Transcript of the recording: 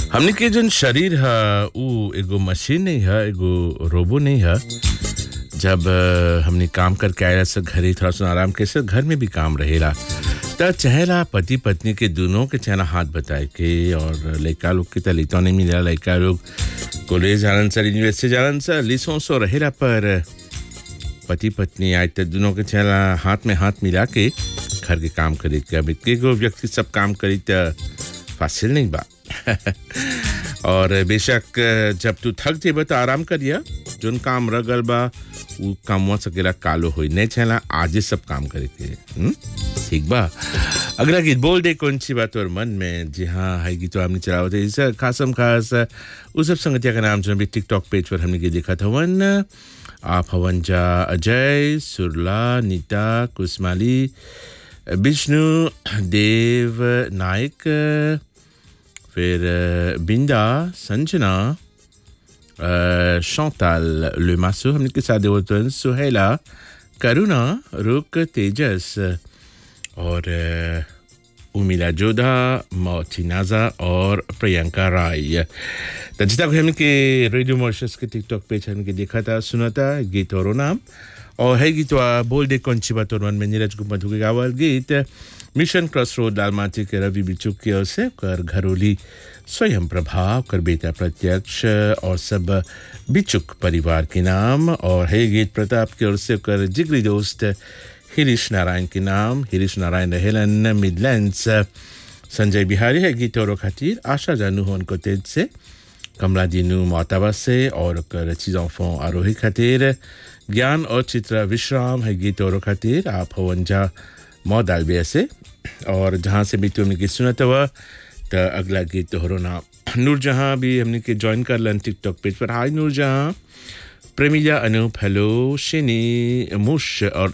हमने के जन शरीर है उ एगो मशीन नहीं है एगो रोबो नहीं है जब अ, हमने काम करके आया से घरे थोड़ा सा आराम के से घर में भी काम रहेला त चहेला पति पत्नी के दोनों के चेहरा हाथ बताए के और लड़का लोग के त लड़का नहीं मिला लड़का लोग कॉलेज जालन सर यूनिवर्सिटी जालन सर लिसों सो रहेला पर पति पत्नी आज तक दोनों के चेहरा हाथ में हाथ मिला के घर के काम करी के अब एक व्यक्ति सब काम करी त फासिल नहीं बा और बेशक जब तू थक जेब तो आराम करिया जोन काम रगल बा उ कामवा सकेला कालो होई नहीं छला आजे सब काम करे के हुँ? ठीक बा अगला गीत बोल दे कौन सी बात और मन में जी हाँ है गीत तो हमने चलावत है इस खासम खास उस सब संगतिया का नाम जो भी टिकटॉक पेज पर हमने के देखा था वन आप हवन जा अजय सुरला नीता कुसमाली विष्णु देव नायक फिर अ, बिंदा संजना अ, chantal le masso हमने के साथ देवतन सुहेला करुणा रुक तेजस और अ, उमिला जोधा मोचिनाजा और प्रियंका राय तो जितना को हमने के रेडियो मॉर्शस के टिकटॉक पेज हमने के देखा था सुना था गीत और नाम और है गीत वा बोल दे कौन सी बात और मन में नीरज गुप्ता के गावल गीत मिशन क्रॉस रोड लालमाटी के रवि बिचुक की ओर से कर घरोली स्वयं प्रभाव कर बेटा प्रत्यक्ष और सब बिचुक परिवार के नाम और है गीत प्रताप की ओर से कर जिगरी दोस्त हिरीश नारायण के नाम हिरीश नारायण रहेलन मिडलैंड्स संजय बिहारी है गीत और खातिर आशा जानू हो उनको तेज से कमला दीनू मोताबा से और कर चीज़ों फो आरोही खातिर ज्ञान और चित्रा विश्राम है गीत और खातिर आप हवंजा मौ दालबिया से और जहाँ से भी तुमने गीत सुना था तो अगला गीत तोहरो नाम नूरजहाँ भी हमने के ज्वाइन कर लन टिकटॉक पेज पर हाय नूरजहाँ प्रेमिया अनूप हेलो शिनी मुश और